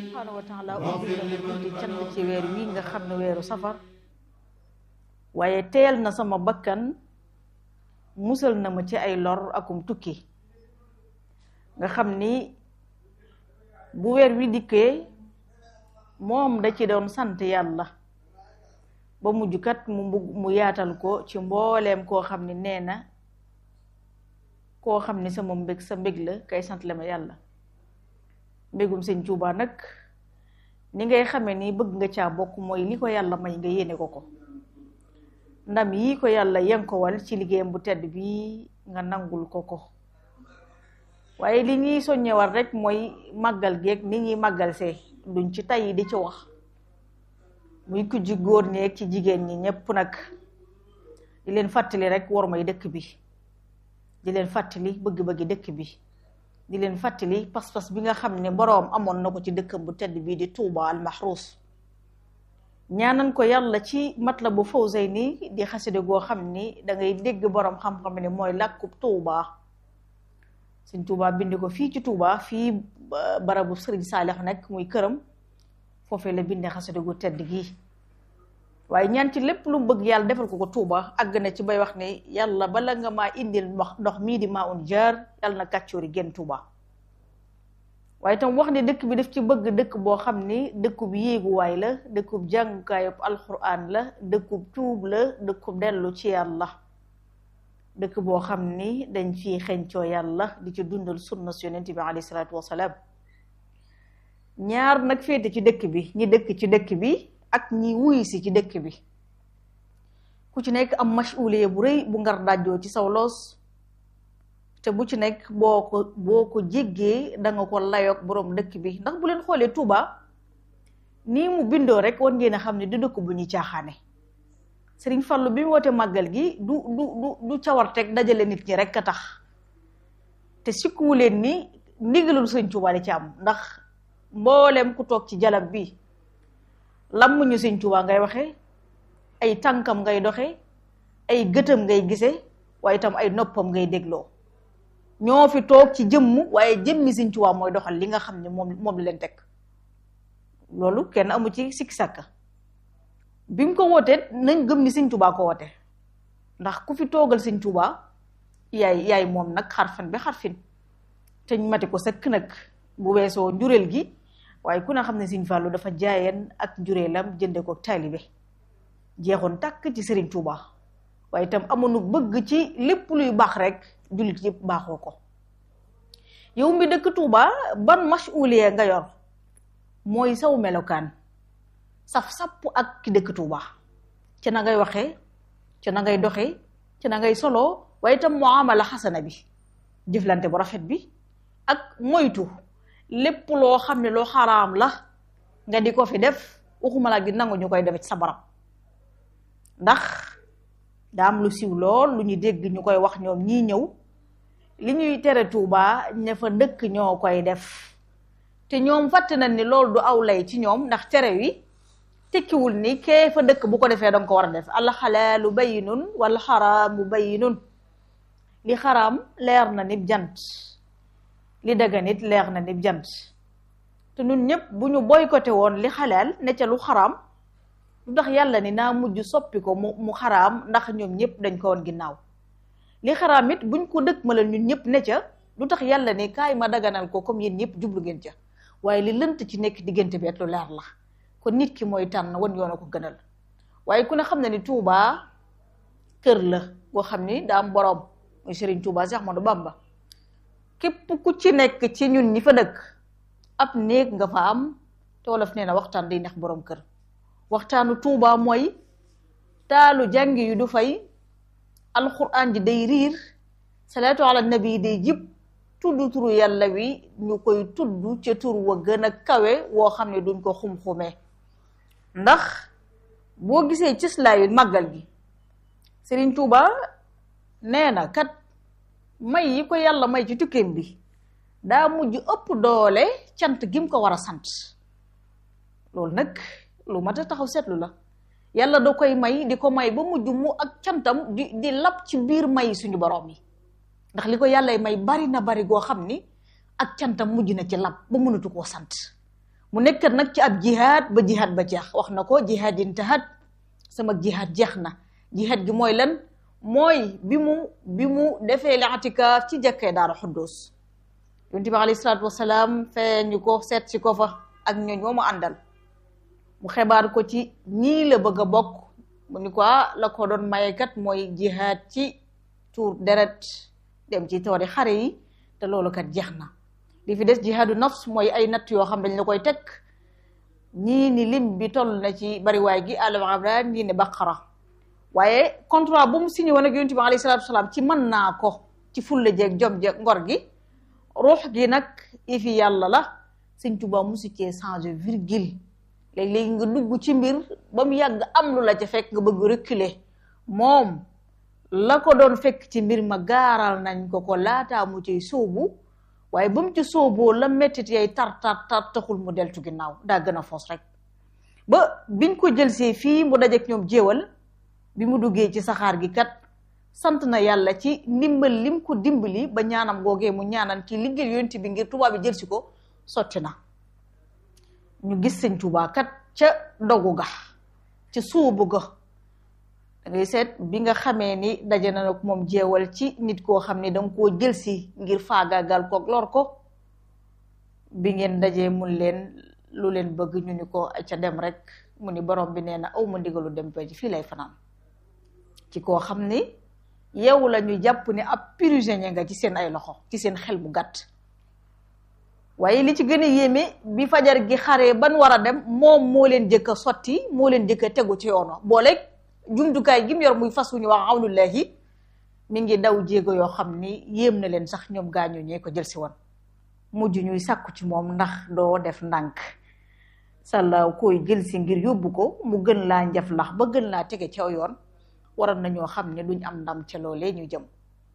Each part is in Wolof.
subhaanahu wa taala ubbi na ma bunti cant ci weer wi nga xam ne weeru safar waaye teel na sama bakkan musal na ma ci ay lor akum tukki nga xam ni bu weer wi dikkee moom da ci doon sant yàlla ba mujj kat mu mbug mu yaatal ko ci mbooleem koo xam ni nee na koo xam ni sama mbég sa mbég la kay sant la ma yàlla mbégum sëñ Tuuba nag ni ngay xamee ni bëgg nga caa bokk mooy li ko yàlla may nga yéene ko ko ndam yi ko yàlla yenkowal ci liggéeyam bu tedd bi nga nangul ko ko waaye li ñuy soññewal rek mooy màggal geeg ni ñuy màggal see duñ ci tay di ci wax muy ku ji góor ñeeg ci jigéen ñi ñépp nag di leen fàttali rek war may dëkk bi di leen fàttali bëgg-bëggi dëkk bi di leen fàttali pas-pas bi nga xam ne boroom amoon na ko ci dëkkam bu tedd bii di Touba al Mahrouz ñaanan ko yàlla ci Matlabu Fawzayni di xaside goo xam ni da ngay dégg boroom xam-xam ne mooy làkkub Touba sëñ Touba bind ko fii ci Touba fii barabu Sëriñ Saalix nekk muy këram foofee la bindee xaside gu tedd gii waaye ñaan ci lépp lu bëgg yàlla defal ko ko Touba àgg na ci bay wax ne yàlla bala nga maa indil ndox ndox mii di maa un jaar yàlla na kàccoori génn Touba waaye tam wax ne dëkk bi daf ci bëgg dëkk boo xam ni dëkkub yéeguwaay la dëkkub jàngukaayub alquran la dëkkub tuub la dëkkub dellu ci yàlla dëkk boo xam ni dañ fi xencoo yàlla di ci dundal sunna su yonent bi alayhi salaatu wasalaam ñaar nag féete ci dëkk bi ñi dëkk ci dëkk bi ak ñi wuy si ci dëkk bi ku ci nekk am masuuliye bu rëy bu ngar dajjoo ci saw loos te bu ci nekk boo ko boo ko jéggee da nga ko layoog boroom dëkk bi ndax bu leen xoolee Touba nii mu bindoo rek war ngeen a xam ne du dëkk bu ñuy caaxaane Sëriñ Fallu bi mu woote màggal gi du du du du cawarteeg dajale nit ñi rek a tax te sikkuwu leen ni ndigalul Sëriñ Touba di ci am ndax mboolem ku toog ci jalab bi lam ñu Sëriñ Touba ngay waxe ay tànkam ngay doxe ay gëtam ngay gise waaye itam ay noppam ngay dégloo ñoo fi toog ci jëmm waaye jëmmi Sëriñ Tuubaa mooy doxal li nga xam ne moom moom la leen teg loolu kenn amu ci sikki sàkka bi mu ko wootee nañ gëm ni Sëriñ Tuubaa ko woote ndax ku fi toogal Sëriñ Tuubaa yaay yaay moom nag xarfan bi xarfin te ñu mati ko sëkk nag bu weesoo njureel gi waaye ku ne xam ne Sëriñ Fallu dafa jaayeen ak njureelam jënde ko taalibe jeexoon tàkk ci Sëriñ Tuubaa waaye itam amoonu bëgg ci lépp luy baax rek jullit yëpp baaxoo ko yow mi dëkk Touba ban masuuliye nga yor mooy saw melokaan saf sapp ak ki dëkk Touba ci na ngay waxee ci na ngay doxee ci na ngay solo waaye itam muamala xasana bi jëflante bu rafet bi ak moytu lépp loo xam ne loo xaraam la nga di ko fi def waxuma laa di nangu ñu koy def ci sa barab ndax daa am lu siw lool lu ñu dégg ñu koy wax ñoom ñii ñëw li ñuy tere Touba ña fa dëkk ñoo koy def te ñoom fàtte nañ ni loolu du aw lay ci ñoom ndax tere wi tekkiwul ni kee fa dëkk bu ko defee danga ko war a def al xalaalu bayyinun wal xaraamu bayyinun li xaraam leer na nib jant li dagan it leer na nib jant te ñun ñëpp bu ñu boycotté woon li xalaal ne ca lu xaraam lu tax yàlla ni naa mujj soppi ko mu mu xaraam ndax ñoom ñëpp dañ ko woon ginnaaw li xaraam it buñ ko dëkk ma la ñun ñëpp ne ca lu tax yàlla ni kaay ma daganal ko comme yéen ñëpp jublu ngeen ca waaye li lënt ci nekk diggante bi et lu leer la kon nit ki mooy tànn wan yoon a ko gënal waaye ku ne xam na ni Touba kër la boo xam ni daa am boroom muy Serigne Touba Cheikh Ahmadou Bamba képp ku ci nekk ci ñun ñi fa dëkk ab néeg nga fa am te wolof nee na waxtaan day neex boroom kër waxtaanu Touba mooy taalu jàngi yu du fay alxuraan ji day riir salaatu ala nabi day jib tudd turu yàlla wi ñu koy tudd ca tur wa gën a kawe woo xam ne duñ ko xum-xumee ndax boo gisee cëslaayu màggal gi Serigne Touba nee na kat may yi ko yàlla may ci tukkeem bi daa mujj ëpp doole cant gim ko war a sant loolu nag lu mat a taxaw seetlu la yàlla da koy may di ko may ba mujj mu ak cantam di di lab ci biir may suñu borom yi ndax li ko yàllay may bari na bari goo xam ni ak cantam mujj na ci lab ba mënatu koo sant mu nekk nag ci ab jihaad ba jihaad ba jeex wax na ko jihaad intahat sama jihaad jeex na jihaad gi mooy lan mooy bi mu bi mu defee li'tikaaf ci jàkkee Daaru Xuddoos yonent bi alayhi salaatu wasalaam feeñu ko seet si ko fa ak ñooñ moo mu àndal mu xebaar ko ci ñii la bëgg a bokk mu ni ko la ko doon mayekat mooy jihaad ci tuur deret dem ci toori xare yi te loolu kat jeex na li fi des jihaadu nafs mooy ay natt yoo xam dañ la koy teg ñii ni lim bi toll na ci bariwaay gi Al Imraan ñii ne Baqara waaye contrat bu mu signé woon ak yonent bi alayhi salaatu wasalaam ci mën naa ko ci fulla jeeg jom jeeg ngor gi ruux gi nag ifi yàlla la Sëñ Tuubaa musu cee changé virgule léeg-léegi nga dugg ci mbir ba mu yàgg am lu la ca fekk nga bëgg reculer moom la ko doon fekk ci mbir ma gaaral nañ ko ko laataa mu ciy sóobu waaye ba mu ci sóoboo la mettit yay tar tar tar taxul mu deltu ginnaaw daa gën a foos rek ba biñ ko jëlsee fii mu dajeek ñoom jéewal bi mu duggee ci saxaar gi kat sant na yàlla ci ndimbal lim ko dimbali ba ñaanam googee mu ñaanan ci liggéey yonent bi ngir tubaab bi jël si ko sotti na ñu gis sëñ Tuubaa kat ca dogu ga ca suubu ga da ngay seet bi nga xamee ni daje na nag moom jeewal ci nit koo xam ni danga koo jël si ngir faagaagal ko lor ko bi ngeen dajee mun leen lu leen bëgg ñu ni ko ca dem rek mu ni borom bi nee na aw ma ndigalu dem ba ji fii lay fanaan ci koo xam ni yow la ñu jàpp ni ab prisonnier nga ci seen ay loxo ci seen xel mu gàtt waaye li ci gën a yéeme bi fajar gi xaree ban war a dem moom moo leen jëkk a sotti moo leen jëkk a tegu ci yoon booleeg jumtukaay gi mu yor muy fas wu ñu wax awlullahi mi ngi daw jéego yoo xam ni yéem na leen sax ñoom gaañu ñee ko jël si woon mujj ñuy sàkku ci moom ndax doo def ndànk sàlla koy jël si ngir yóbbu ko mu gën laa njaf lax ba gën laa tege ca yoon waral nañoo xam ne duñ am ndam ca loolee ñu jëm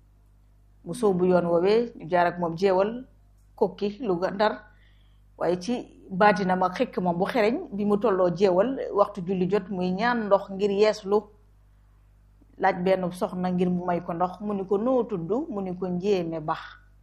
mu soobu yoon woowee ñu jaar ak moom jeewal kokki lu ga ndar waaye ci baatinam ak xekk moom bu xereñ bi mu tolloo jeewal waxtu julli jot muy ñaan ndox ngir yeeslu laaj benn soxna ngir mu may ko ndox mu ni ko noo tudd mu ni ko njéeme bax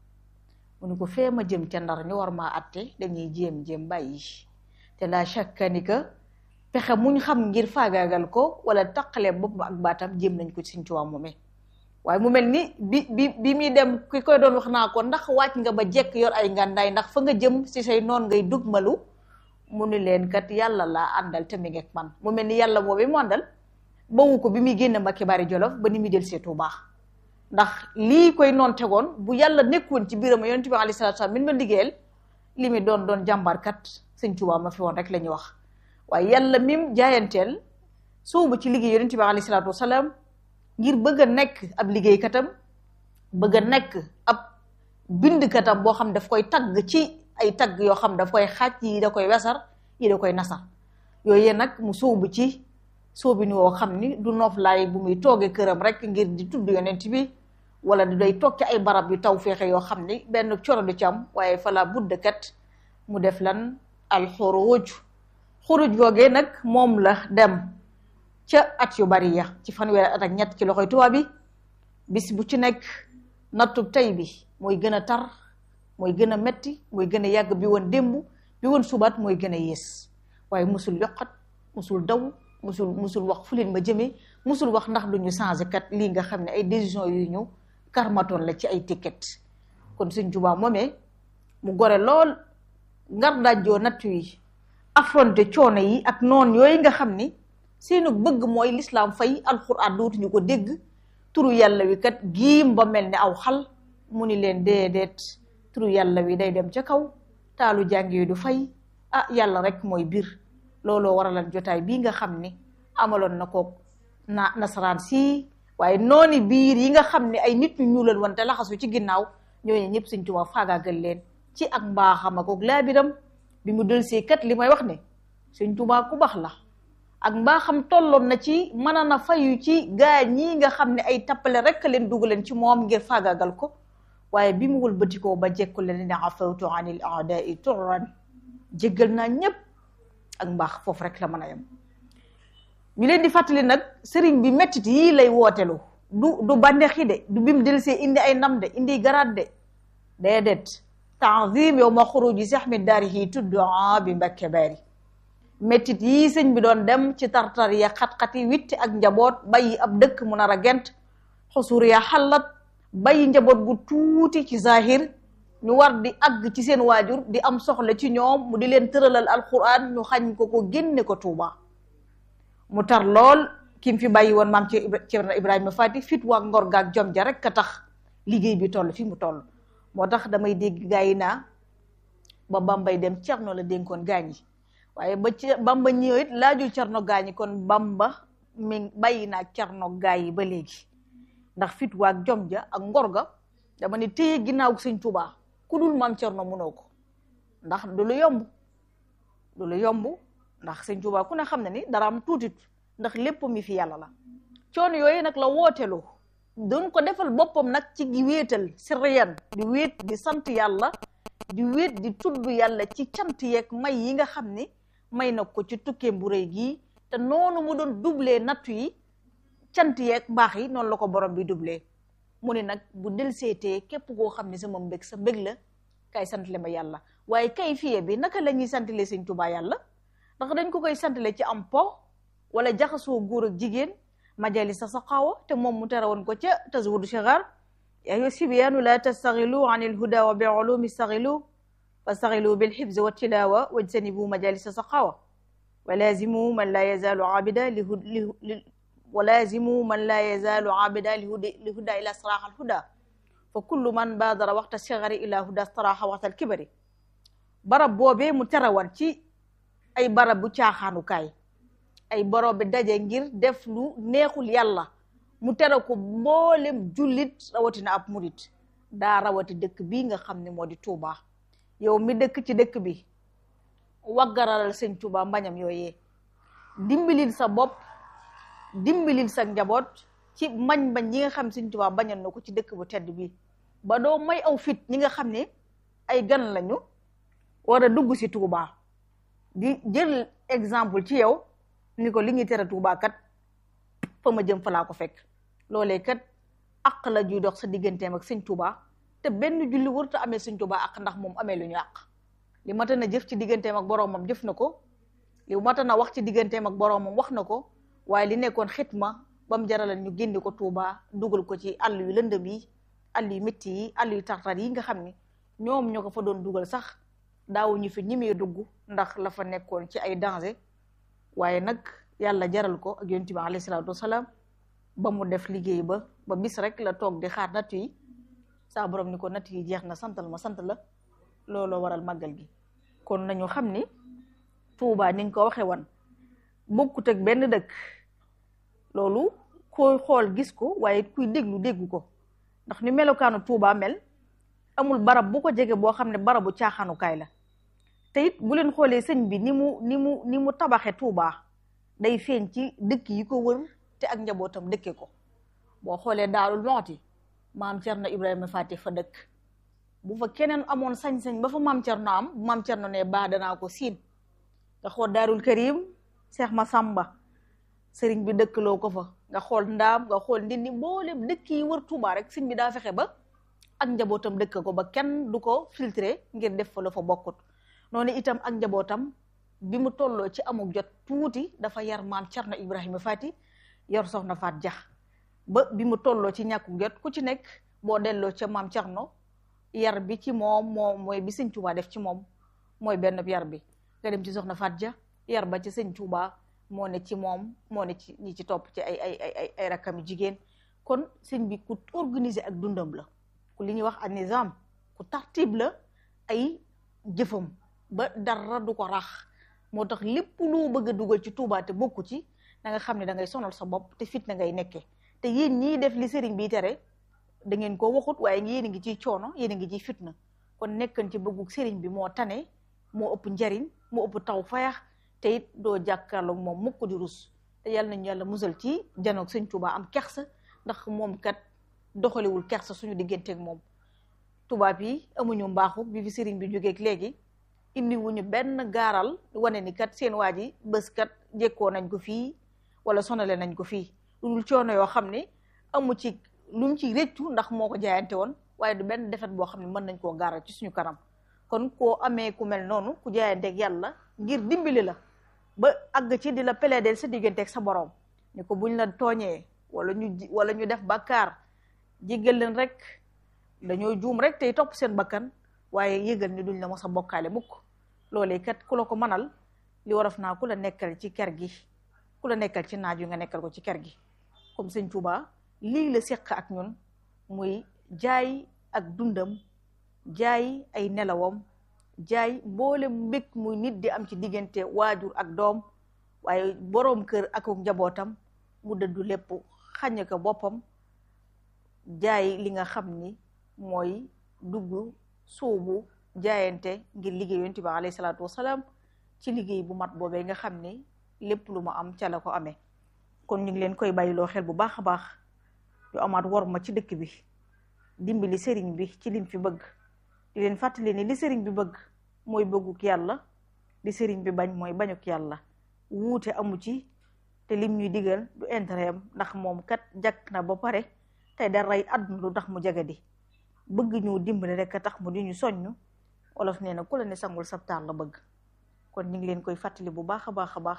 mu ni ko fee ma jëm ca ndar ñu war maa atte dañuy jéem jéem bàyyi te la shakka ni que pexe muñ xam ngir faagaagal ko wala taqale bopp ak baatam jéem nañ ko ci Sëñ Tuubaa moomee waaye mu mel ni bi bi bi muy dem ki koy doon wax naa ko ndax wàcc nga ba jekk yor ay ngàndaay ndax fa nga jëm ci say noon ngay dugmalu mu ni leen kat yàlla laa àndal te mi ngi ak man mu mel ni yàlla boobee mu àndal bawu ko bi muy génn Mbàkke Bari Jolof ba ni muy del see Tuubaa ndax lii koy noon tegoon bu yàlla nekkoon ci biiram yonent bi alayhi salaatu salaam min ma liggéeyal li muy doon doon jàmbaarkat Sëñ Tuubaa ma fi woon rek la ñuy wax waaye yàlla mim jaayanteel soobu ci liggéey yonent bi alayhi salaatu wasalaam ngir bëgg a nekk ab liggéeykatam bëgg a nekk ab bindkatam boo xam daf koy tagg ci ay tagg yoo xam daf koy xaaj yi da koy wesar yi da koy nasar yooyu nag mu sóobu ci sóobi ni woo xam ni du nooflaay bu muy toogee këram rek ngir di tudd yonent bi wala di day toog ci ay barab yu taw féexe yoo xam ni benn coro du ci am waaye fala budd kat mu def lan al xuruj xuruj googee nag moom la dem ca at yu bari ya ci fanweeri at ak ñett ci loxoy tubaab bi bis bu ci nekk nattub tey bi mooy gën a tar mooy gën a metti mooy gën a yàgg bi woon démb bi woon subaat mooy gën a yées waaye musul yokkat musul daw musul musul wax fu leen ma jëmee musul wax ndax duñu changé kat lii nga xam ne ay décision yu ñu karmatoon la ci ay ticket kon Sëñ Tuubaa moomee mu gore lool ngar dajjoo nattu yi affronté coono yi ak noon yooyu nga xam ni seenu bëgg mooy lislaam fay alxuraan dootuñu ko dégg turu yàlla wi kat giim ba mel ni aw xal mu ni leen déedéet turu yàlla wi day dem ca kaw taalu jàng yi du fay ah yàlla rek mooy biir looloo waralan jotaay bii nga xam ni amaloon na ko na nasaraan si waaye nooni biir yi nga xam ne ay nit ñu ñuulal woon te laxasu ci ginnaaw ñooñu ñëpp Sëñ Tuubaa faagaagal leen ci ak mbaaxam ak laabiram bi mu dëlsee kat li may wax ne Sëñ Tuubaa ku baax la ak mbaaxam tolloon na ci mën na fayu ci gaa ñii nga xam ne ay tappale rek leen dugg leen ci moom ngir faagaagal ko waaye bi mu wëlbatikoo ba jekku leen ne afawtu anil aadai turran jéggal naa ñépp ak mbaax foofu rek la mën a yem ñu leen di fàttali nag sëriñ bi mettit yii lay wootelu du du bànneexi de du bim del see indi ay ndam de indi garaat de déedéet taazim yow ma xuruji saxmi daarihi tuddaa bi mbakke baari méttit yii sëñ bi doon dem ci tartar ya xat-xati witti ak njaboot bàyyi ab dëkk mu nar a gent xusuur ya xallat bàyyi njaboot gu tuuti ci zahir ñu war di àgg ci seen waajur di am soxla ci ñoom mu di leen tëralal alquran ñu xañ ko ko génne ko tuuba mu tar lool kim fi bàyyi woon maam ci Cerno Ibrahima Fati fit waa ngor gaak jom ja rek a tax liggéey bi toll fi mu toll moo tax damay dégg gaa yi naa ba bambay dem Cerno la dénkoon gaañ yi waaye ba ci bamba ñëw it laajul Cerno gaañi kon bamba mi bàyyi naa Cerno gaa yi ba léegi ndax fit waak jom ja ak ngor ga dama ne téye ginnaaw sëñ Tuubaa ku dul maam Cerno mënoo ko ndax du lu yomb du lu yomb ndax sëñ Tuubaa ku ne xam ne ni dara am tuutit ndax lépp mi fi yàlla la coono yooyu nag la wooteloo doon ko defal boppam nag ci gi wéetal sirriyan di wéet di sant yàlla di wéet di tudd yàlla ci cant yeeg may yi nga xam ni may na ko ci tukkeem bu rëy gii te noonu mu doon doublé nattu yi cant yeeg mbaax yi noonu la ko borom bi doublé mu ne nag bu del seetee képp koo xam ne sama mbég sa mbég la kay santale ma yàlla waaye kay fiye bi naka la ñuy santale sëñ Tuubaa yàlla ndax dañ ko koy santale ci am po wala jaxasoo góor ak jigéen majali sa saqaawa te moom mu tere woon ko ca tazawudu sigar yaa ayyuha sibyaanu la tastaxilu an ilhuda wa bi ulumi staxilu fastaxilu bilxibsi wa tilawa wajtanibu majalisa saqaawa wa lazimu man la yazalu abida li wa lazimu man la yazalu abida li huda ila saraxa alhuda fa kullu man baadara waxta sigari ila huda staraxa waxta alkibari barab boobee mu tere woon ci ay barab bu caaxaanukaay ay borom bi daje ngir def lu neexul yàlla mu tere ko mboolem jullit rawatina ab murit daa rawati dëkk bii nga xam ne moo di Touba yow mi dëkk ci dëkk bi waggaralal sëñ Touba mbañam yooyee dimbalil sa bopp dimbalil sa njaboot ci mbañ bañ ñi nga xam sëñ Touba bañal na ko ci dëkk bu tedd bi ba doo may aw fit ñi nga xam ne ay gan lañu war a dugg si Touba di jël exemple ci yow ni ko li ñuy tere Tuubaa kat fa ma jëm fa laa ko fekk loolee kat àq la juy dox sa digganteem ak sëñ Tuubaa te benn julli warut a amee sëñ Tuubaa àq ndax moom amee lu ñu àq li mata na jëf ci digganteem ak boroomam jëf na ko li mata na wax ci digganteem ak boroomam wax na ko waaye li nekkoon xitma ba mu jaralal ñu génne ko Tuubaa dugal ko ci àll yu lëndëm yi àll yu métti yi àll yu tartar yi nga xam ni ñoom ñoo ko fa doon dugal sax daawuñu fi ñimee dugg ndax la fa nekkoon ci ay danger waaye nag yàlla jaral ko ak yonent bi alayhi salaatu wasalaam ba mu def liggéey ba ba bis rek la toog di xaar natt yi saa borom ni ko natt yi jeex na santal ma sant la looloo waral màggal gi kon nañu xam ni Tuubaa ni nga ko waxee woon bokkut ak benn dëkk loolu koy xool gis ko waaye kuy déglu déggu ko ndax ni melokaanu Tuubaa mel amul barab bu ko jege boo xam ne barabu caaxaanukaay la te it bu leen xoolee sëñ bi ni mu ni mu ni mu tabaxe Tuubaa day feeñ ci dëkk yi ko wër te ak njabootam dëkke ko boo xoolee Daarul Muxti maam Cerno Ibrahima Fati fa dëkk bu fa keneen amoon sañ-sañ ba fa maam Cerno am bu maam Cerno ne baa danaa ko siin nga xool Daarul Karim Seex Masamba sëriñ bi dëkkaloo ko fa nga xool ndaam nga xool ndindi mboolem dëkk yi wër Tuubaa rek sëñ bi daa fexe ba ak njabootam dëkk ko ba kenn du ko filtré ngir def fa la fa bokkut noonu itam ak njabootam bi mu tolloo ci amuk jot tuuti dafa yar maam Cerno Ibrahima Fati yor soxna Faat Jax ba bi mu tolloo ci ñàkkuk jot ku ci nekk boo delloo ca maam Cerno yar bi ci moom moo mooy bi sëñ Tuubaa def ci moom mooy benn yar bi nga dem ci soxna Faat Ja yar ba ci sëñ Tuubaa moo ne ci moom moo ne ci ñi ci topp ci ay ay ay ay rakkami jigéen kon sëñ bi ku organiser ak dundam la ku li ñuy wax an nizam ku tartib la ay jëfam ba dara du ko rax moo tax lépp loo bëgg a dugal ci Tuubaa te bokku ci da nga xam ne da ngay sonal sa bopp te fit na ngay nekkee te yéen ñii def li sëriñ bi tere da ngeen ko waxut waaye yéen a ngi ciy coono yéen a ngi ciy fitna kon nekkan ci bëggug sëriñ bi moo tane moo ëpp njariñ moo ëpp taw fayax te it doo jàkkaarloog moom mukk di rus te yàlla nañu yàlla musal ci janoog sëñ Tuubaa am kersa ndax moom kat doxalewul kersa suñu digganteeg moom tubaab yi amuñu mbaaxu bi fi sëriñ bi jógeeg léegi indi wuñu benn gaaral wane ni kat seen waa ji bés kat jekkoo nañ ko fii wala sonale nañ ko fii lu dul coono yoo xam ne amu ci lu mu ci rëccu ndax moo ko jaayante woon waaye du benn defet boo xam ne mën nañ koo gaaral ci suñu kanam kon koo amee ku mel noonu ku jaayanteeg yàlla ngir dimbali la ba àgg ci di la plaider sa digganteeg sa borom ni ko buñ la tooñee wala ñu wala ñu def bàkkaar jéggal leen rek dañoo juum rek tey topp seen bakkan waaye yëgal ni duñ la mos a bokkaale mukk loolee kat ku la ko mënal li waraf naa ku la nekkal ci kër gi ku la nekkal ci naaj wi nga nekkal ko ci kër gi comme sëñ Tuuba lii la seq ak ñun muy jaay ak dundam jaay ay nelawam jaay mboole mbég muy nit di am ci diggante waajur ak doom waaye boroom kër ak njabootam mu dëddu lépp xañ ko boppam jaay li nga xam ni mooy dugg suubu jaayante ngir liggéey yonent bi alayhi salaatu wasalaam ci liggéey bu mat boobee nga xam ni lépp lu ma am ca la ko amee kon ñu ngi leen koy bàyyiloo xel bu baax a baax yu amaat war ma ci dëkk bi dimbali sëriñ bi ci lim fi bëgg di leen fàttali ni li sëriñ bi bëgg mooy bëgguk yàlla li sëriñ bi bañ mooy bañuk yàlla wuute amu ci te lim ñuy digal du intérêt am ndax moom kat jàkk na ba pare tey da rey àdduna lu tax mu jagadi bëgg ñu dimbali rek a tax mu di ñu soññ olof nee na ku la ne sangul sabtaar la bëgg kon ñu ngi leen koy fàttali bu baax a baax a baax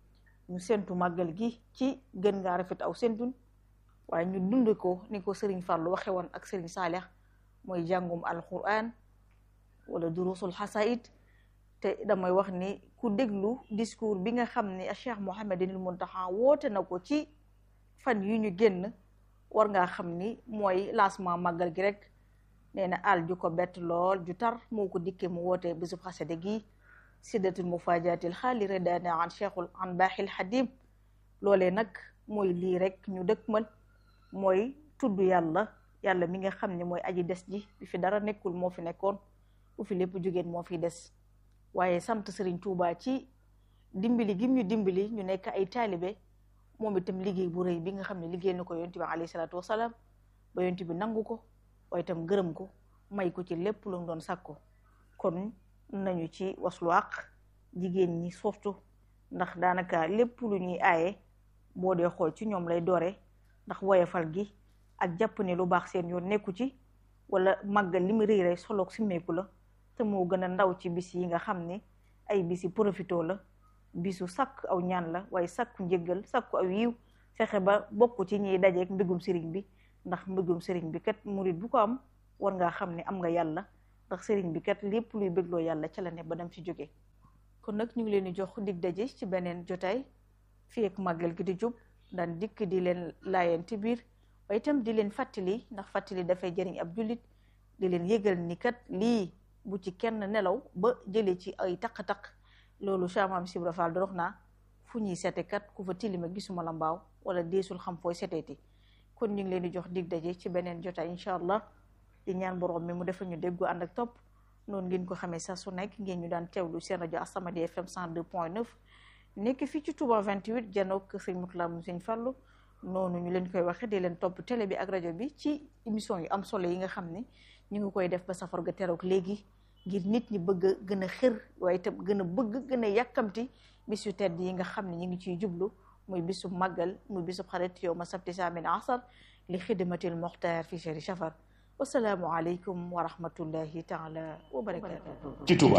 ñu sentu màggal gi ci gën ngaa rafet aw sentun waaye ñu dund ko ni ko sëriñ Fàllu waxe woon ak sëriñ Saalix mooy jàngum alquran wala durusul xasaid te damay wax ni ku déglu discours bi nga xam ne Cheikh Mouhamadinil Muntaxa woote na ko ci fan yu ñu génn war ngaa xam ni mooy lancement màggal gi rek nee na àll ju ko bett lool ju tar moo ko dikkee mu woote bisub xasade gi siddatul mufaajatil xaali redaana an cheikhul an baaxil xadim loolee nag mooy lii rek ñu dëkkmal mooy tudd yàlla yàlla mi nga xam ne mooy aji des ji bi fi dara nekkul moo fi nekkoon bu fi lépp jógeen moo fi des waaye sant Serigne Touba ci dimbali gim ñu dimbali ñu nekk ay taalibe moom itam liggéey bu rëy bi nga xam ne liggéey na ko yonent bi alayhi salaatu wasalaam ba yonent bi nangu ko waaye itam gërëm ko may ko ci lépp lu mu doon sàkko kon nañu ci waslu àq jigéen ñi surtout ndax daanaka lépp lu ñuy aaye boo dee xool ci ñoom lay doore ndax woyafal gi ak jàpp ne lu baax seen yoon nekku ci wala màggal li mu rëy rek soloog simmeeku la te moo gën a ndaw ci bis yi nga xam ne ay bisi profito la bisu sàkk aw ñaan la waaye sàkku njëggal sàkku aw yiw fexe ba bokk ci ñiy dajeek mbégum sëriñ bi ndax mbégum sëriñ bi kat murit bu ko am war ngaa xam ne am nga yàlla ndax sëriñ bi kat lépp luy bégloo yàlla ca la ne ba dem ci jóge kon nag ñu ngi leen di jox dig daje ci beneen jotaay fii ak màggal gi di jub daan dikk di leen laayante biir waaye itam di leen fàttali ndax fàttali dafay jëriñ ab jullit di leen yëgal ni kat lii bu ci kenn nelaw ba jëlee ci ay taq-taq loolu chamam sibra fall dorox naa fu ñuy sete kat ku fa tilima gisuma la mbaaw wala deesul xam fooy seteeti kon ñu ngi leen di jox dig daje ci beneen jotaay incha allah di ñaan borom mi mu defal ñu déggu ànd ak topp noonu ngeen ko xamee saa su nekk ngeen ñu daan teewlu seen rajo As-Samadiyya FM 102.9 nekk fii ci Touba 28 janook sëñ Mutla mu sëñ Fallu noonu ñu leen koy waxe di leen topp télé bi ak rajo bi ci émission yu am solo yi nga xam ne ñu ngi koy def ba safar ga teroog léegi ngir nit ñi bëgg a gën a xër waaye itam gën a bëgg gën a yàkkamti bis yu tedd yi nga xam ne ñu ngi ciy jublu muy bisub màggal muy bisub xarit yow ma sabti saamin asar li xidmatil moxtaar fi shari safar wasalaamu aleykum wa rahmatullahi taala wa barakatuh ci Touba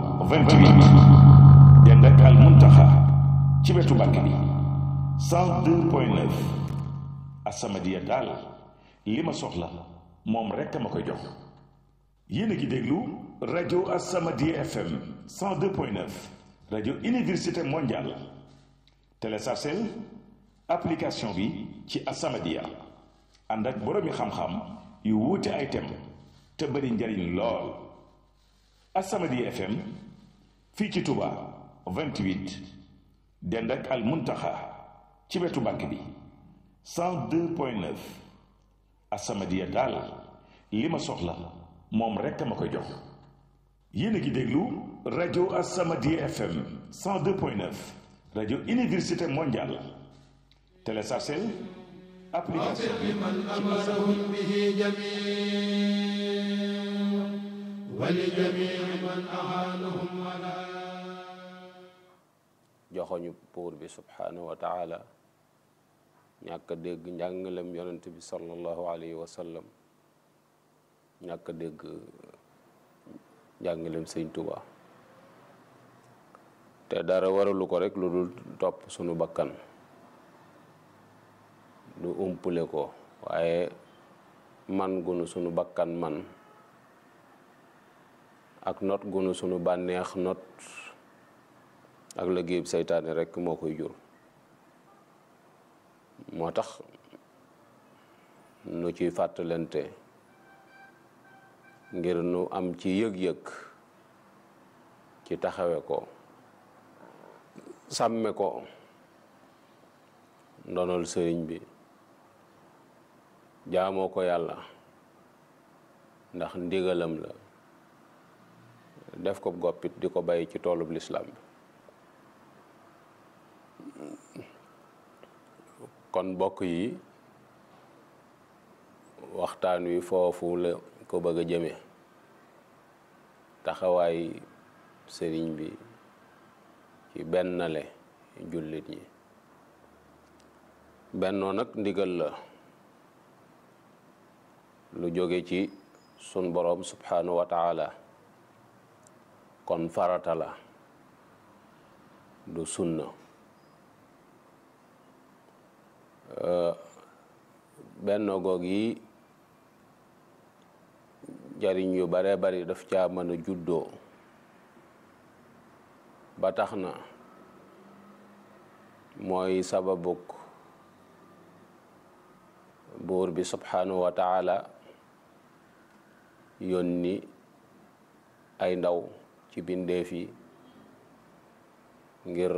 28 dend ak al muntaxa ci wetu mbàkk bi 102.9 As-Samadiyya daal li ma soxla moom rekk ma koy jox yéen a ngi déglu rajo As-Samadiyya FM 102.9 rajo université mondiale téléchargeel application bi ci As-Samadiyya ànd ak boroomi xam-xam yu wuute ay thème te bari njariñ lool As-Samadiyya FM fii ci Touba 28 dend ak al muntaxa ci wetu banque bi 102.9 As-Samadiyya daal li ma soxla moom rekk ma koy jox yéen a ngi déglu rajo As-Samadiyya FM 102.9 rajo université mondiale téléchargeel application بمن أمرهم به جميع ولجميع من أعانهم ولا joxoñu buur bi subhaanahu wa taala ñàkk a dégg njàngalem yonent bi sallallahu alayhi wa sallam ñàkk a dégg njàngaleem sëñ Tuuba te dara waralu ko rek lu dul topp sunu bakkan du umpule ko waaye man gunu sunu bakkan man ak not gunu sunu bànneex not ak liggéeyub seytaane rek moo koy jur moo tax nu ciy fàttalante ngir nu am ci yëg-yëg ci taxawe ko sàmme ko ndonol sëriñ bi jaamoo ko yàlla ndax ndigalam la def ko goppit di ko bàyyi ci toolub lislaam bi kon bokk yi waxtaan wi foofu la ko bëgg a jëme taxawaay sëriñ bi ci bennale jullit yi bennoo nag ndigal la lu jóge ci sun boroom subhanahu wa taala kon farata la du sunna bennoo goog yi jariñ yu bare bari daf caa mën a juddoo ba tax na mooy sababuk buur bi subhanahu wa taala yónni ay ndaw ci bindeef yi ngir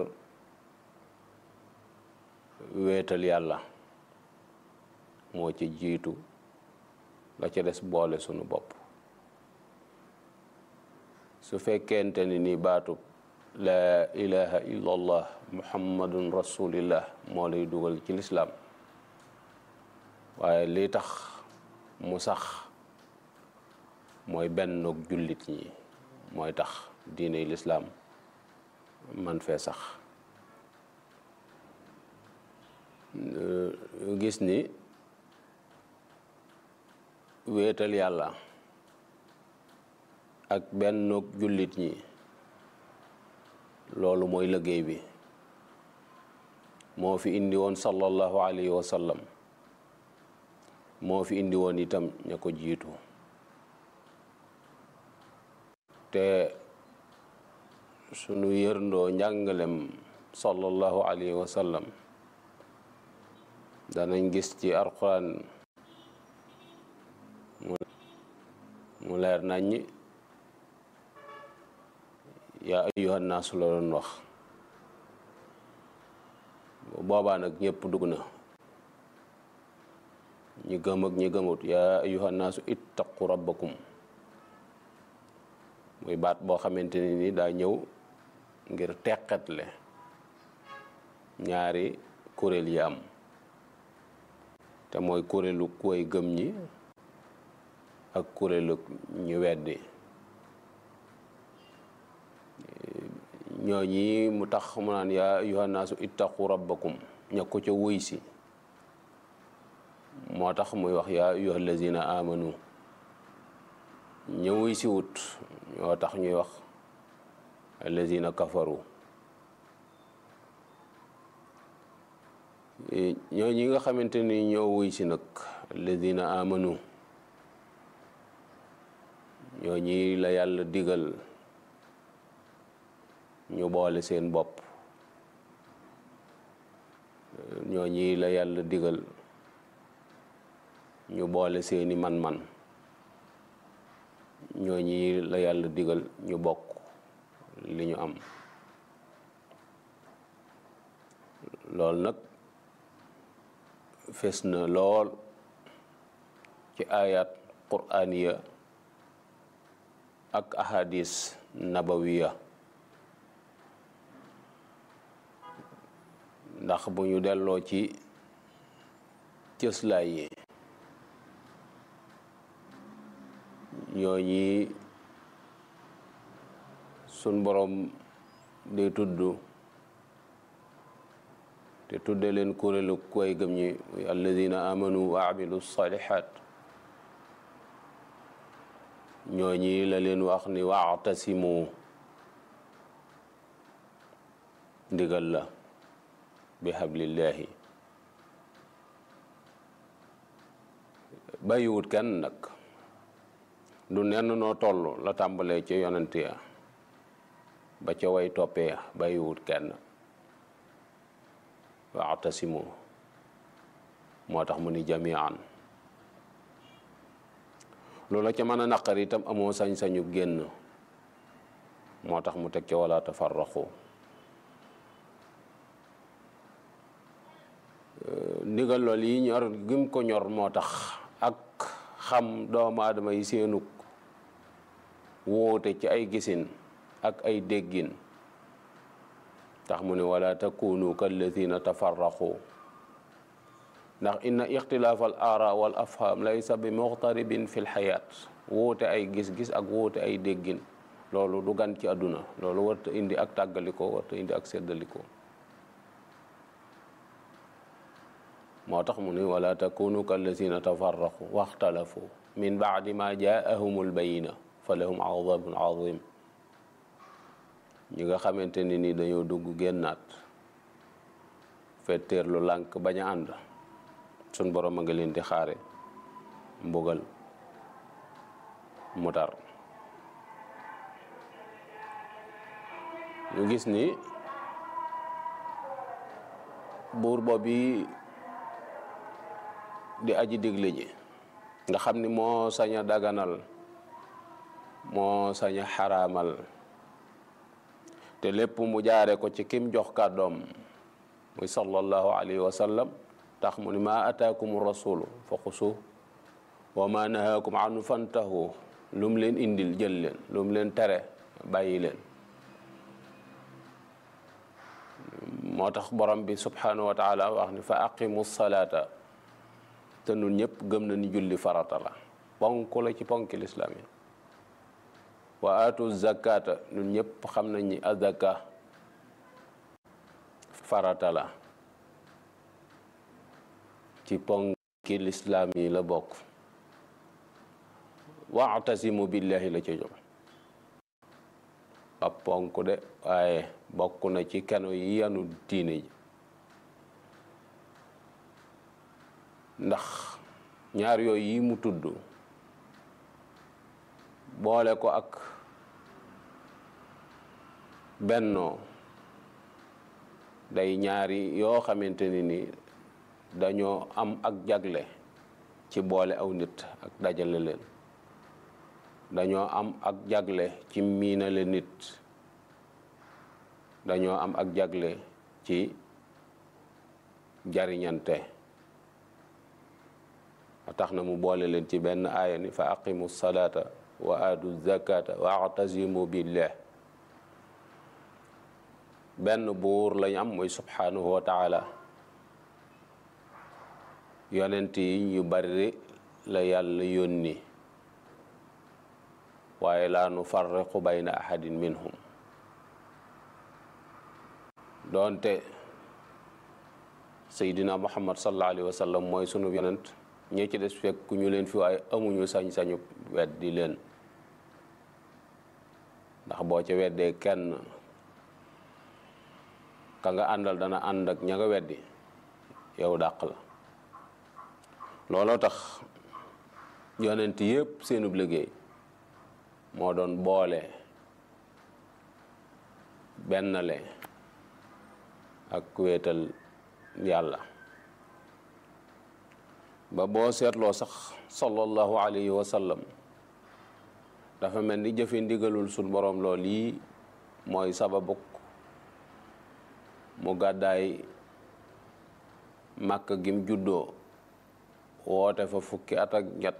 wéetal yàlla moo ci jiitu la ca des boole sunu bopp su fekkente ni ni baatub laa ilaha illallah muhammadun rasulillah moo lay dugal ci lislaam waaye li tax mu sax mooy bennoog jullit ñi mooy tax diine lislaam man fee sax gis ni wéetal yàlla ak bennoog jullit ñi loolu mooy liggéey bi moo fi indi woon sallallahu alayhi wa sallam moo fi indi woon itam ña ko jiitu te sunu yërndoo njàngalem sallallahu alayhi wa sallam danañ gis ci alquran mu leer naññi yaa ayyuhan naasu la doon wax boobaa nag ñëpp dugg na ñi gëm ak ñi gëmut yaa ayyuhan naasu ittaqu rabbakum muy baat boo xamante ni ni daa ñëw ngir teqetle ñaari kuréel yi am te mooy kuréelu kuway gëm ñi ak kuréelu ñu weddi ñooñi mu tax mu naan yaa ayyuhan naasu ittaqu rabbakum ña ko ca wuy si moo tax muy wax yaa ayyuha allazina amanu ña wuy si wut ñoo tax ñuy wax allazina kafaru ñooñi nga xamante ni ñoo wuy si nag allazina amanu ñooñi la yàlla digal ñu boole seen bopp ñooñi la yàlla digal ñu boole seeni man-man ñooñi la yàlla digal ñu bokk li ñu am loolu nag fes na lool ci ayat qur'aniya ak ahadis nabawiya ndax bu ñu delloo ci cëslaay yi ñooñi sun borom day tudd te tudde leen kuréelu koy gëm ñi muy alladina amanu wa amilu salihat ñooñi la leen wax ni wa'tasimu ndigal la bi hablillahi bàyyiwut kenn nag du nenn noo toll la tàmbalee ca yonent ya ba ca way toppee ya bàyyiwut kenn wa'tasimu moo tax mu ni jamian loola ca mën a naqar itam amoo sañ-sañu génn moo tax mu teg ca wala tafarraqu ndigal lool yi ñor gim ko ñor moo tax ak xam doomu aadama yi seenug wóote ci ay gisin ak ay déggin tax mu ne wala takunu kalladina tafarraqu ndax inna ixtilaaf al aara wal afham laysa bi muxtaribin fi lxayaat wóote ay gis-gis ak wóote ay déggin loolu du gan ci àdduna loolu warta indi ak tàggalikoo warta indi ak seddalikoo moo tax mu ni wala takunu kallazina tafarraqu waxtalafu min baadi ma jaahumul bayina fa lahum adabun azim ñi nga xamante ni ni dañoo dugg génnaat fetteer lu lànk bañ a ànd suñ borom a nga leen di xaare mbugal mu tar ñu gis ni buur boobu di aji digle ji nga xam ni moo sañ a daganal moo sañ a xaraamal te lépp mu jaare ko ci kim jox kàddoom muy sallallahu alayhi wa sallam tax mu ni ma ataakum rasulu fa xusu wa ma nahaakum anu fantahu lu mu leen indil jël leen lu mu leen tere bàyyi leen moo tax borom bi subhanahu wa taala wax ni fa aqimu salaata te nun ñëpp gëm na ni julli farata la ponk la ci ponki lislaam yi wa atu zakata nun ñëpp xam nañ ni azaka farata la ci ponki lislaam yi la bokk wa'tasimu billahi la ca jóg ab ponk de waaye bokk na ci keno yi yanu diine ji ndax ñaar yooyu yi mu tudd boole ko ak bennoo day ñaari yoo xamante ni ni dañoo am ak jagle ci boole aw nit ak dajale leen dañoo am ak jagle ci miinale nit dañoo am ak jagle ci jariñante tax na mu boole leen ci benn aaya ni fa aqimu salata wa aatu zakata wa atasimu billah benn buur lañ am muy subhanahu wa taala yonent yi ñu bari la yàlla yónni waaye laa nu farriqu bayna ahadin minhum doonte seydina muhammad sallallahu alayhi wa sallam mooy sunu yonent ñi ci des fekk ñu leen fi waaye amuñu sañ-sañu weddi leen ndax boo ca weddee kenn ka nga àndal dana ànd ak ña nga weddi yow dàq la looloo tax yonent yépp seenub liggéey moo doon boole bennale ak wéetal yàlla ba boo seetloo sax sallallahu alayhi wa sallam dafa mel ni jëfe ndigalul suñ boroom lool yi mooy sababuk mu gàddaay màkk gim juddoo woote fa fukki at ak ñett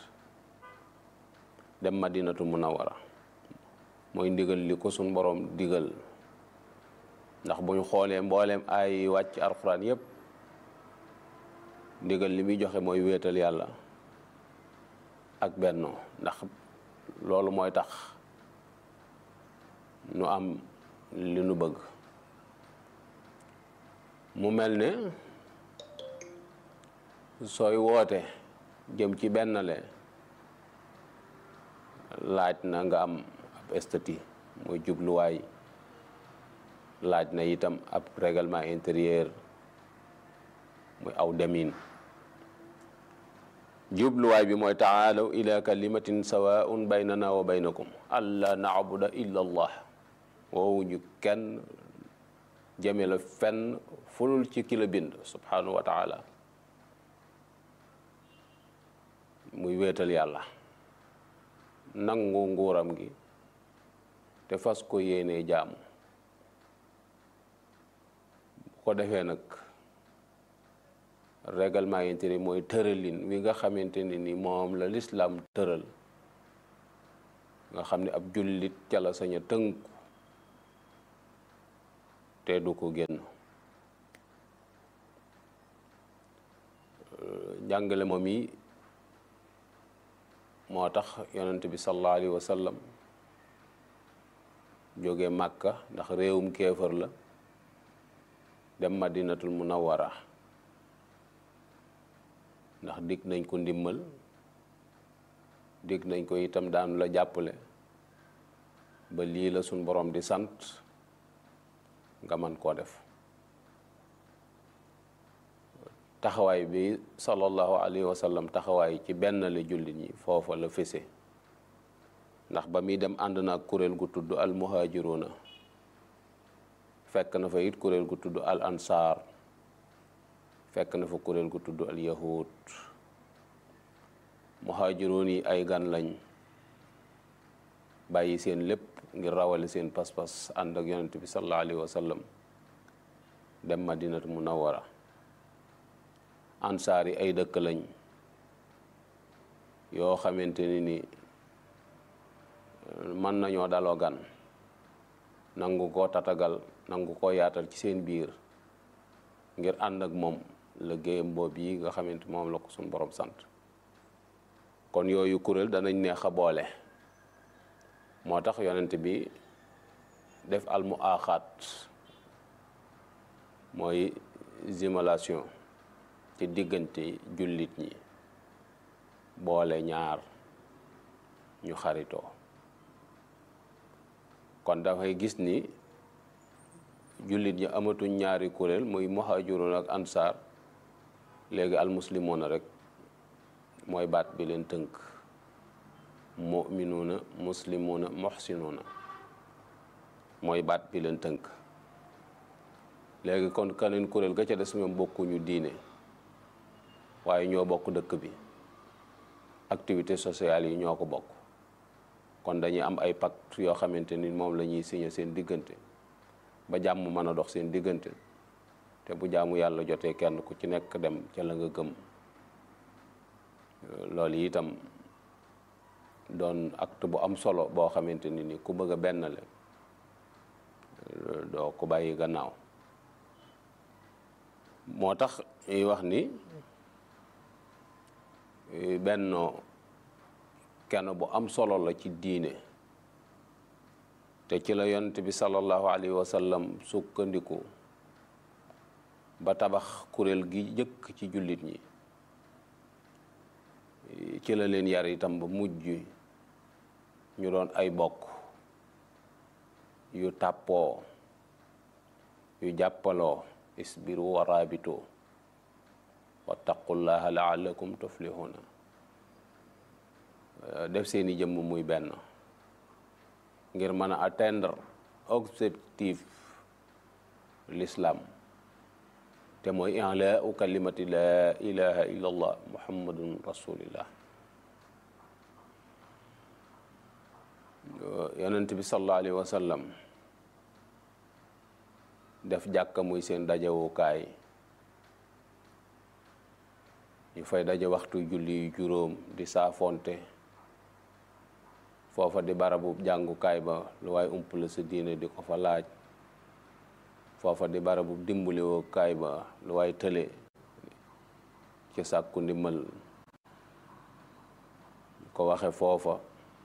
dem madinatu munawara mooy ndigal li ko suñ boroom digal ndax bu ñu xoolee mbooleem ay yi wàcc alxuraan yépp ndigal li muy joxe mooy wéetal yàlla ak bennoo ndax loolu mooy tax nu am li nu bëgg mu mel ne sooy woote jëm ci bennale laaj na nga am ab statut muy jubluwaay laaj na itam ab règlement intérieur muy aw demin jubluwaay bi mooy taalaw ila kalimatin sawaun baynana wa baynakum alla naabuda illa allah woowu ñu kenn jëme la fenn fulul ci ki la bind subhanahu wa taala muy wéetal yàlla nangu nguuram gi te fas ko yéenee jaamu bu ko defee nag règlement intérieur mooy tëralin wi nga xamante ne ni moom la lislaam tëral nga xam ne ab jullit ca la sañ a tënku te du ko génn njàngale moom yi moo tax yonent bi sallallahu alayhi wa sallam jóge màkka ndax réewum kéefër la dem madinatul munawwara ndax dig nañ ko ndimmal dig nañ ko itam daanu la jàppale ba lii la suñ borom di sant nga man koo def taxawaay bi sallallahu alayhi wa sallam taxawaay ci benn la jullit ñi foofa la fese ndax ba muy dem ànd na ak kuréel gu tudd al muhajiruna fekk na fa it kuréel gu tudd al ansaar fekk na fa kuréel gu tudd al yahud muhaajiroon yi ay gan lañ bàyyi seen lépp ngir rawale seen pas-pas ànd ak yonent bi sallallahu alayhi wa sallam dem madinatu munawwara ansaar yi ay dëkk lañ yoo xamante ni ni mën nañoo daloo gan nangu koo tatagal nangu koo yaatal ci seen biir ngir ànd ak moom liggéeyam boobu yi nga xamante moom la ko suñ borom sant kon yooyu kuréel danañ neex a boole moo tax yonent bi def almu aaxaat mooy simulation ci diggante jullit ñi boole ñaar ñu xaritoo kon dafay gis ni jullit ñi amatuñ ñaari kuréel muy muhaajiroon ak ansaar léegi almuslimoona rek mooy baat bi leen tënk muminuuna muslimuuna muhsinuuna mooy baat bi leen tënk léegi kon kaneen kuréel ga ca des ñoom bokkuñu diine waaye ñoo bokk dëkk bi activité sociale yi ñoo ko bokk kon dañuy am ay pacte yoo xamante ni moom la ñuy signé seen diggante ba jàmm mën a dox seen diggante te bu jaamu yàlla jotee kenn ku ci nekk dem ca la nga gëm loolu itam doon acte bu am solo boo xamante ni ni ku bëgg a benn le doo ko bàyyi gannaaw moo tax ñuy wax ni bennoo kenn bu am solo la ci diine te ci la yonent bi sallallahu alayhi wa sallam sukkandiku ba tabax kuréel gi jëkk ci jullit ñi ci la leen yar itam ba mujj ñu doon ay bokk yu tàppoo yu jàppaloo isbiru wa raabitoo wattaqullaha laallakum tuflihuna def seeni jëmm muy benn ngir mën a atteindre objectif l'islam te mooy i'laa'u kalimati laa ilaha illa allah muhammadun rasulillah yonent bi sallallahu alayhi wa sallam def jàkka muy seen dajewukaay ñu fay daje waxtu julli yu juróom di saafonte foofa di barabu jàngukaay ba lu waaye umpale sa diine di ko fa laaj foofa di barabu dimbaliwoo kaay ba lu waay tële ci sàkku ndimbal ko waxe foofa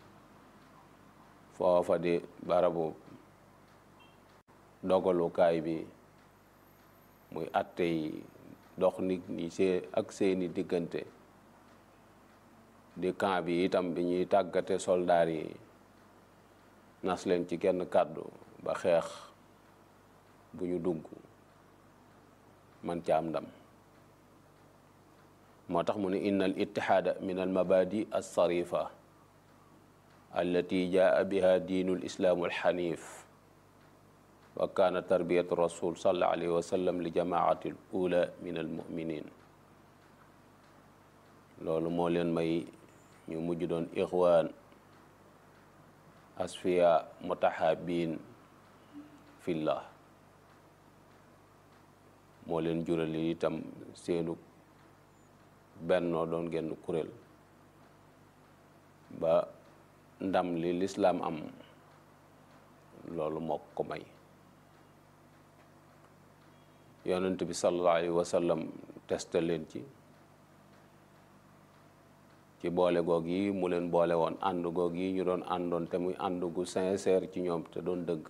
foofa di barabu dogalukaay bi muy atte yi dox nit ñi see ak seeni diggante di camp bi itam bi ñuy tàggate soldaar yi nas leen ci genn kàddu ba xeex bu ñu dugg man ca am ndam moo tax mu ne inna al ittihaada min al mabadi alsarifa allati jaa biha diinu lislaamu alxanif wa kaana tarbiyatu rasul sallallahu alayhi wa sallam li jamaati al ula min al muminin loolu moo leen may ñu mujj doon ixwaan asfiya mutahabin fillah moo leen jurali itam seenu bennoo doon genn kuréel ba ndam li lislaam am loolu moo ko may yonent bi sallallahu alayhi wa sallam testé leen ci ci boole goog yi mu leen boole woon ànd goog yi ñu doon àndoon te muy ànd gu sincère ci ñoom te doon dëgg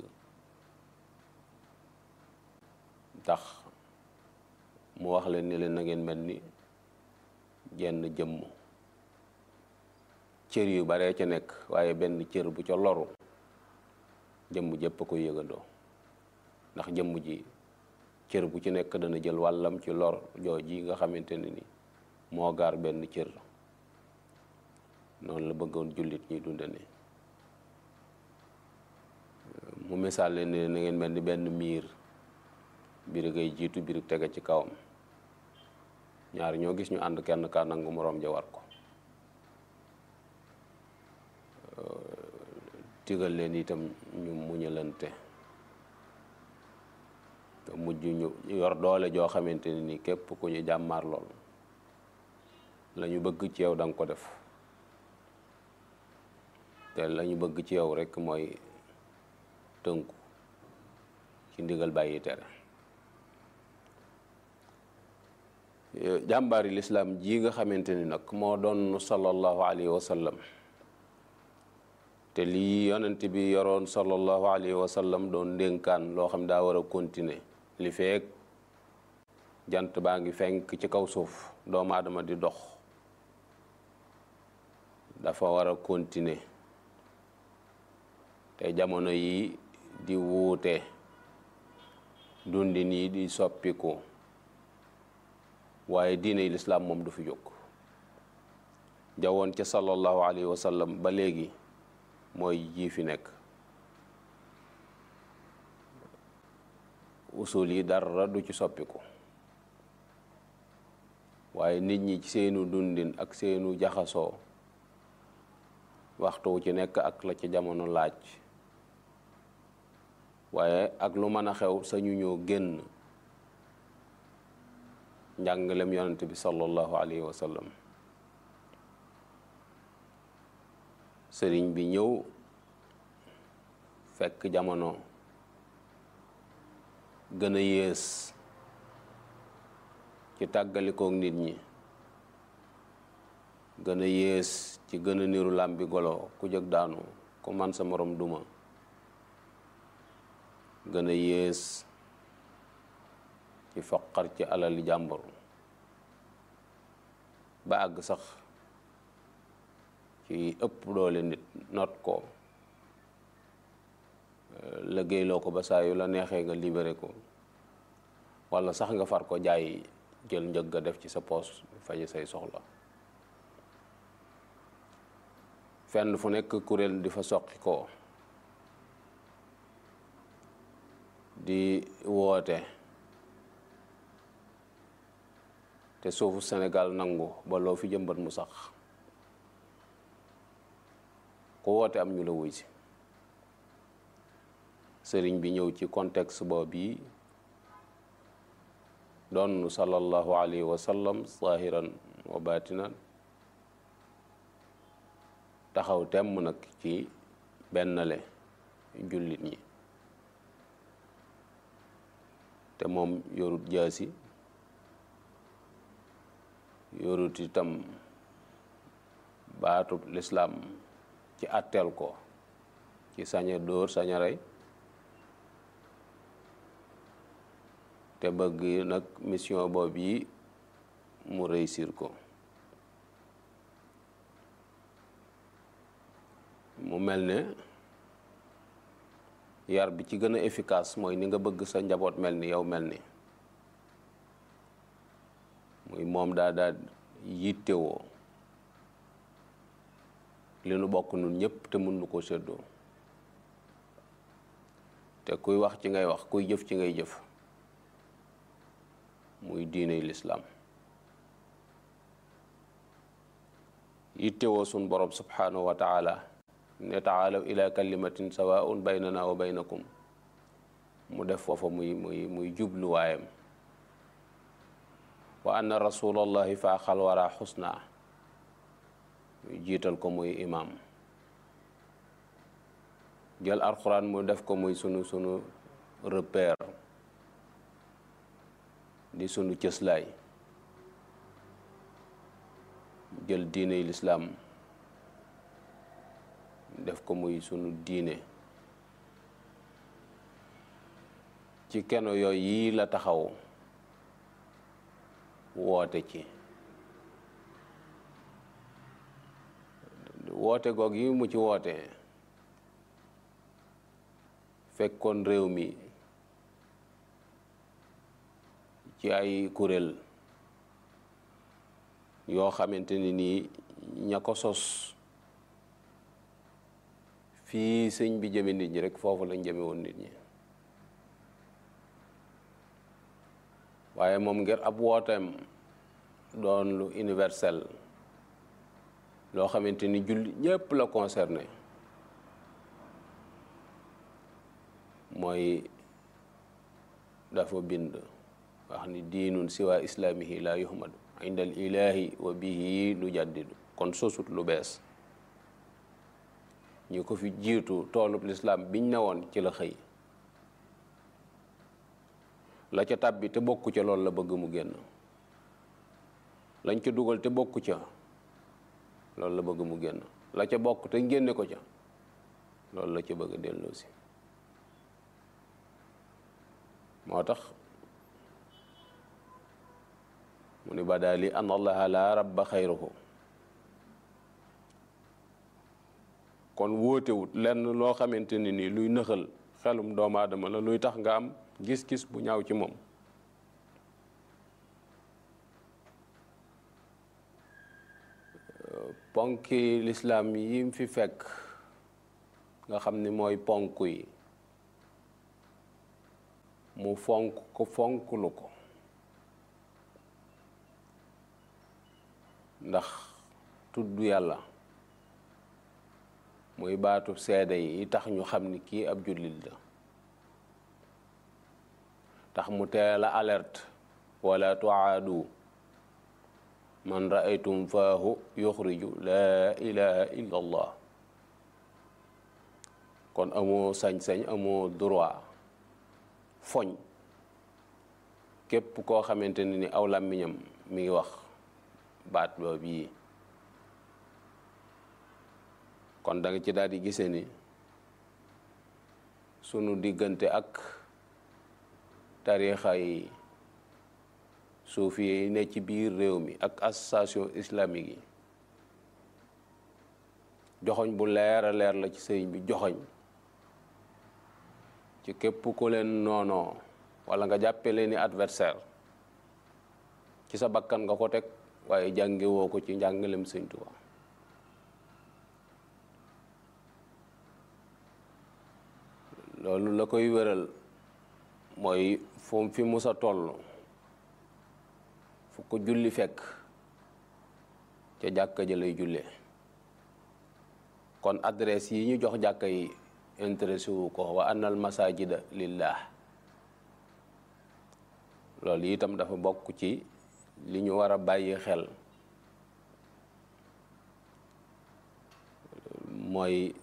tax mu wax leen ni leen na ngeen mel ni jenn jëmm cër yu baree ca nekk waaye benn cër bu ca loru jëmm jëpp a koy yëgandoo ndax jëmm ji cër bu ci nekk dana jël wàllam ci lor jooji nga xamante ne ni moo gaar benn cër noonu la bëggoon jullit ñuy dunde ni mu misaal leen ne na ngeen mel ni benn miir biir ngay jiitu biir tege ci kawam ñaar ñoo gis ñu ànd kenn ka nangu moroom ja war ko tigal leen itam ñu muñalante te mujj ñu yor doole joo xamante ne ni képp ku ñu jàmmaar lool la ñu bëgg ci yow da nga ko def te la ñu bëgg ci yow rekk mooy tënku ci ndigal bàyyi tere jàmbaari lislaam ji nga xamante ni nag moo doon sallallahu alayhi wa sallam te lii yonent bi yoroon sallallahu alayhi wa sallam doon ndénkaan loo xam daa war a continuer li feek jant baa ngi fenk ci kaw suuf doomu aadama di dox dafa war a continuer te jamono yi di wuute dundin yi di soppiku waaye diine lislaam moom du fi jóg jawoon ca sallallahu alayhi wa sallam ba léegi mooy ji fi nekk usul yi dara du ci soppiku waaye nit ñi ci seenu dundin ak seenu jaxasoo waxtu wu ci nekk ak la ci jamono laaj waaye ak lu mën a xew sañu ñoo génn njàngalem yonent bi sallallahu alayhi wa sallam sëriñ bi ñëw fekk jamono gën a yées ci tàggalikook nit ñi gën a yées ci gën a niru làmbi golo ku jëg daanu ku man sa morom duma gën a yées ci foqar ci alali jàmbur ba àgg sax ci ëpp doole nit not ko liggéeyloo ko ba saa yu la neexee nga libéré ko walla sax nga far ko jaay jël njëg ga def ci sa poos faje say soxla fenn fu nekk kuréel di fa soqi ko di woote te suufu Sénégal nangu ba loo fi jëmbat mu sax ku woote am ñu la wuy si sëriñ bi ñëw ci contexte boobu yi doon sallallahu alayhi wa sallam zahiran wa batinan taxaw temm nag ci bennale jullit ñi te moom yorut jaasi yorut itam baatub lislaam ci àtteel ko ci saña dóor saña rey te bëgg nag mission boobu yi mu réussir ko mel ne yar bi ci gën a efficace mooy ni nga bëgg sa njaboot mel ni yow mel ni muy moom daa daa yittewoo li nu bokk nun ñëpp te mun nu ko séddoo te kuy wax ci ngay wax kuy jëf ci ngay jëf muy diiney lislaam yittewoo sun borom subhanahu wa taala ne taalaw ila kalimatin sawaun baynana wa baynakum mu def foofa muy muy muy jubluwaayam wa anna rasulallahi faaxal wara xusna muy jiital ko muy imam jël alxuraan mu def ko muy sunu sunu repère di sunu cëslaay jël diiney lislaam def ko muy sunu diine ci keno yooyu yii la taxaw woote ci woote goog yi mu ci woote fekkoon réew mi ci ay kuréel yoo xamante ni nii ña ko sos fii sëñ bi jëme nit ñi rek foofu lañ jëme woon nit ñi waaye moom ngir ab wooteem doon lu universel loo xamante ni julli ñépp la concerné mooy dafa bind wax ni diinun siwa islaamihi la yuhmadu inda al ilahi wa bihi nu jaddidu kon sosut lu bees ñu ko fi jiitu toolub lislaam biñ ne woon ci la xëy la ca tàbbi te bokku ca loolu la bëgg mu génn lañ ca dugal te bokku ca loolu la bëgg mu génn la ca bokk te génne ko ca loolu la ca bëgg a delloosi moo tax mu ni badaali an allaha la rabba xayruhu kon wóotewut lenn loo xamante ni nii luy nëxal xelum doomu aadama la luy tax nga am gis-gis bu ñaaw ci moom ponki lislaam yi fi fekk nga xam ni mooy ponk yi mu fonk ko fonklu ko ndax tudd yàlla muy baatu seede yi tax ñu xam ni kii ab jullit la tax mu teel a alerte wala tuaadu man raaytum faahu yuxriju laa ilaha illa allah kon amoo sañ-sañ amoo droit foñ képp koo xamante ne ni aw làmmiñam mi ngi wax baat boobu yi kon da nga ci daal di gise ni sunu diggante ak tarixa yi suufi yi ne ci biir réew mi ak association islamique yi joxoñ bu leer a leer la ci sëriñ bi joxoñ ci képp ku leen noonoo wala nga jàppe leen ni adversaire ci sa bakkan nga ko teg waaye jàngewoo ko ci njàngalem sëñ Tuubaa loolu la koy wéral mooy fu fi musa toll fu ko julli fekk ca jàkka ja lay jullee kon adresse yi ñu jox jàkka yi intéressé wu ko wa annal masajida lillah loolu itam dafa bokk ci li ñu war a bàyyi xel mooy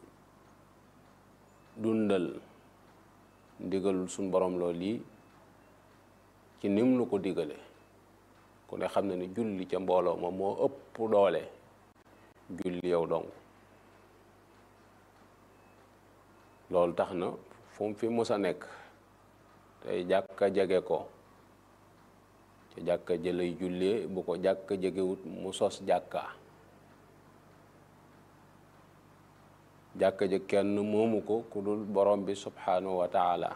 dundal ndigalul suñ borom loolu yi ci nim nu ko digale ku ne xam ne ni julli ca mbooloo ma moo ëpp doole julli yow dong loolu tax na fu mu fi mus a nekk tey jàkka jege ko ca jàkka jëlay jullee bu ko jàkka jegewut mu sos jàkka jàkka ja kenn moomu ko ku dul borom bi subhanahu wa taala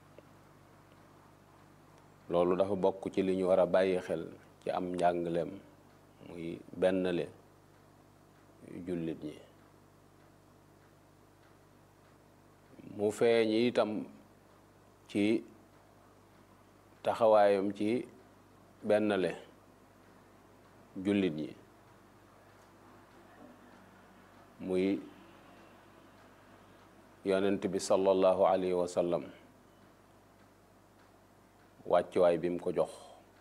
loolu dafa bokk ci li ñu war a bàyyi xel ci am njàngaleem muy bennle jullit ñi mu feeñ itam ci taxawaayam ci bennle jullit ñi muy yonent bi sallallahu alayhi wa sallam wàccuwaay bi mu ko jox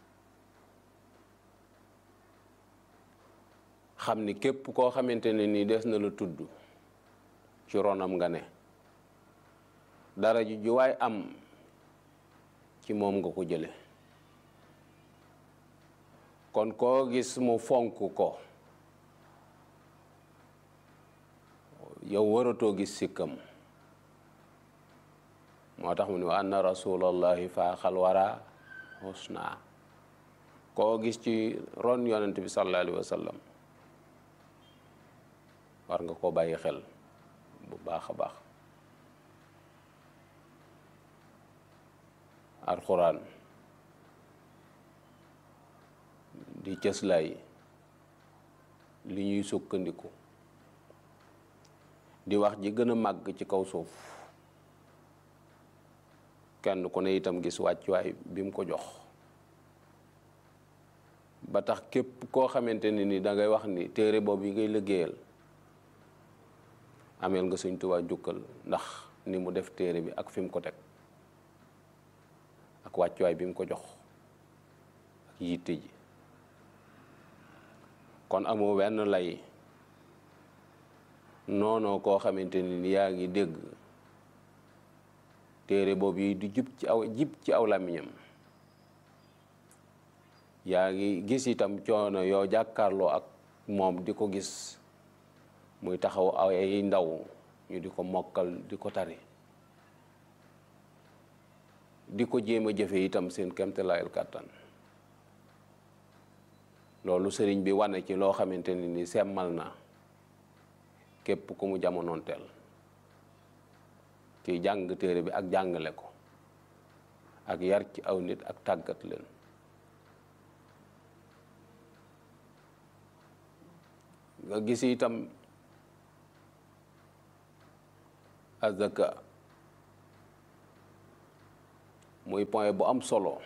xam ni képp koo xamante ne ni des na la tudd ci ronam nga ne dara ju juwaay am ci moom nga ko jële kon koo gis mu fonk ko yow waratoo gis sikkam moo tax mu ne wa anna rasulallahi faaxal wara husna koo gis ci ron yonent bi sallallahu alayhi wa sallam war nga koo bàyyi xel bu baax a baax alxuraan di cëslaay li ñuy sukkandiku di wax ji gën a màgg ci kaw suuf kenn ku ne itam gis wàccuwaay bi mu ko jox ba tax képp koo xamante ne ni dangay wax ni téere boobu yi ngay liggéeyal ameel nga Sëñ Tuubaa jukkal ndax ni mu def téere bi ak fi mu ko teg ak wàccuwaay bi mu ko jox ak yitte ji kon amoo wenn lay noonoo koo xamante ni yaa ngi dégg téere boobu yi di jub ci aw jib ci aw làmmiñam yaa ngi gis itam coono yoo jàkkaarloo ak moom di ko gis muy taxaw ay ndaw ñu di ko mokkal di ko tari di ko jéem a jëfe itam seen kemtalaayal kàttan loolu sëriñ bi wane ci loo xamante ni ni semmal na képp ku mu jamonoonteel ci jàng téere bi ak jàngale ko ak yar ci aw nit ak tàggat leen nga gis itam azaka muy point bu am solo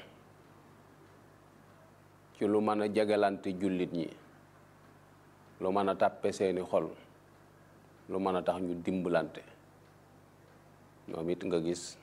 ci lu mën a jagalante jullit ñi lu mën a tàppe seeni xol lu mën a tax ñu dimbalante ñoom it nga gis